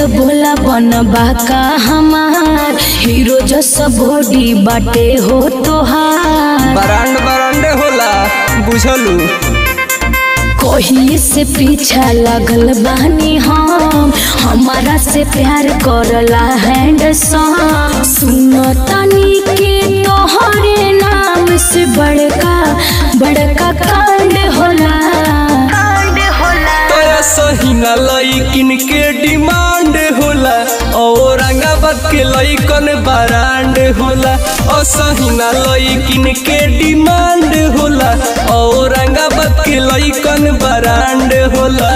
बोला बनबा का हमार हीरो जस बॉडी बाटे हो तोहार बरांड बरांडे होला बुझलू कोही से पीछा लगल बानी हम हमारा से प्यार करला हैंड सुनो तनी के तोहरे नाम से बड़का बड़का कांड होला कांड होला तोरा सहीना लईकिन के डिमांड होला औरंगाबाद के लईकन बरांड होला ओ सहीना लईकिन के डिमांड होला औरंगाबाद के लईकन बरांड होला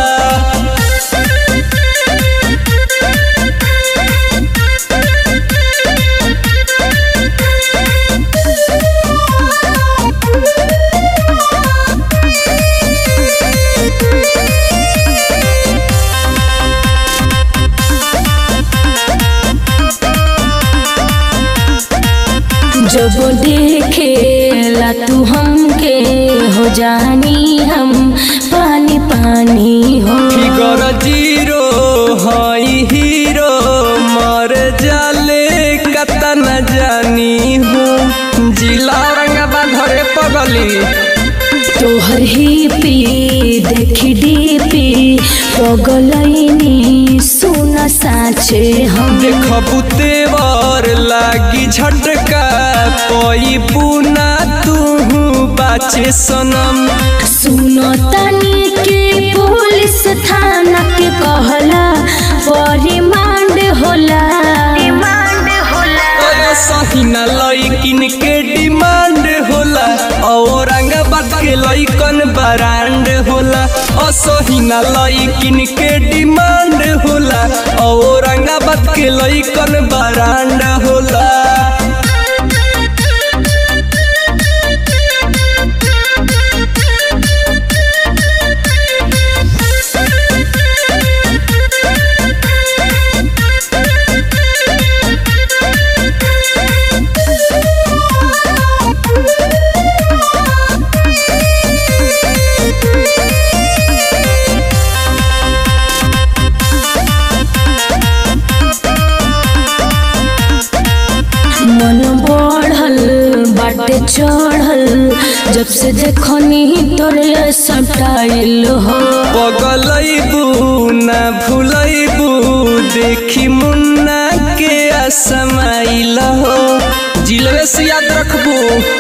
जब देखेला तू हमके हो जानी हम पानी पानी हो फिगर जीरो हई हीरो मर जाले कता न जानी हूँ जिला औरंगाबाद धरे पगली तोहर ही पी देखी डीपी पगलैनी सुन साचे हम देखबू तेवर लागी झटका पई पुना तू बाचे सनम सुनो तनी के पुलिस थाना के कहला परिमांड होला रिमांड होला ओए सहीना लईकिन के डिमांड होला औरंगाबाद के लईकन बरांड होला ओ सहीना लईकिन के डिमांड होला औरंगाबाद के लईकन बरांड होला मन बढ़ल बाटे चढ़ल जब से देखनी तोरे सटाइल हो पगलैबू ना भूलैबू देखी मुन्ना के असमाइल हो जिलवे से याद रखबू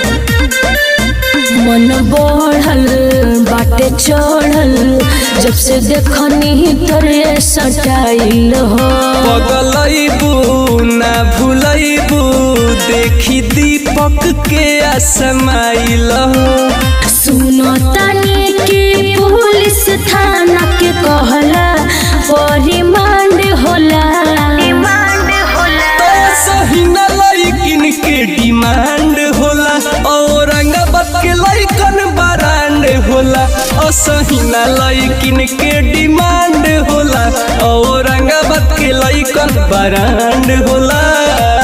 मन बढ़ल बाटे चढ़ल जब से देखनी तोरे सटाइल हो पगलैबू ना भूलैबू देखी दीपक के असमाइल हो सुनो तनी के पुलिस थाना के कहला परिमांड होला रिमांड होला तो सही न लईकिन के डिमांड होला औरंगाबाद के लईकन बरांड होला ओ सही न लईकिन के डिमांड होला औरंगाबाद के लईकन बरांड होला